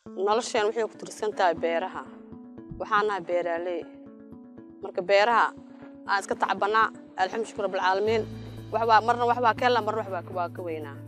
nolosheen waxay ku tirsan tahay beeraha waxaan nahay beeraaley marka beeraha aan iska tacbanaa alxamdu shukr rabbilcaalamiin waxbaa marna waxbaa ka helnaa marna waxbaa waa ka weynaa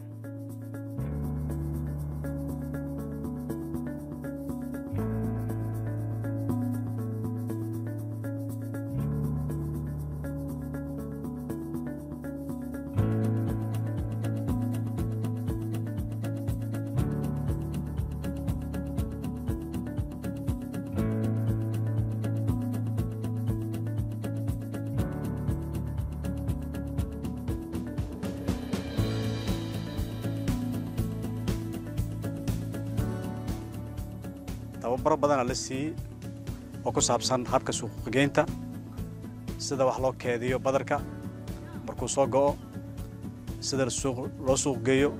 tababaro badana la siiyey oo ku saabsan habka suuqgeynta sida wax loo keediyo badarka markuu soo go'o sida loo suuq geeyo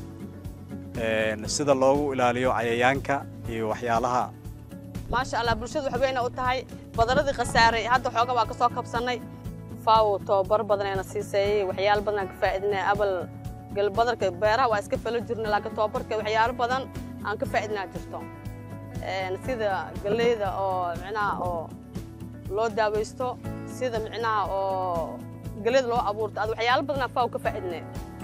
sida loogu ilaaliyo cayayaanka iyo waxyaalaha maasha allah bulshadu wax weyna u tahay badaradii khasaaray hadda xooga waa ka soo kabsannay faawo tababar badanayna siiseeyey waxyaalo badanaan ka faa'iidinay abal galbadarka beeraha waa iska falo jirna laakiin tababarka waxyaalo badan aan ka faa'iidinaa jirto sida galleyda oo micnaha oo loo daawaysto sida micnaha oo galleyda loo abuurto ad waxyaalo badanaa faawo ka faa'iidinay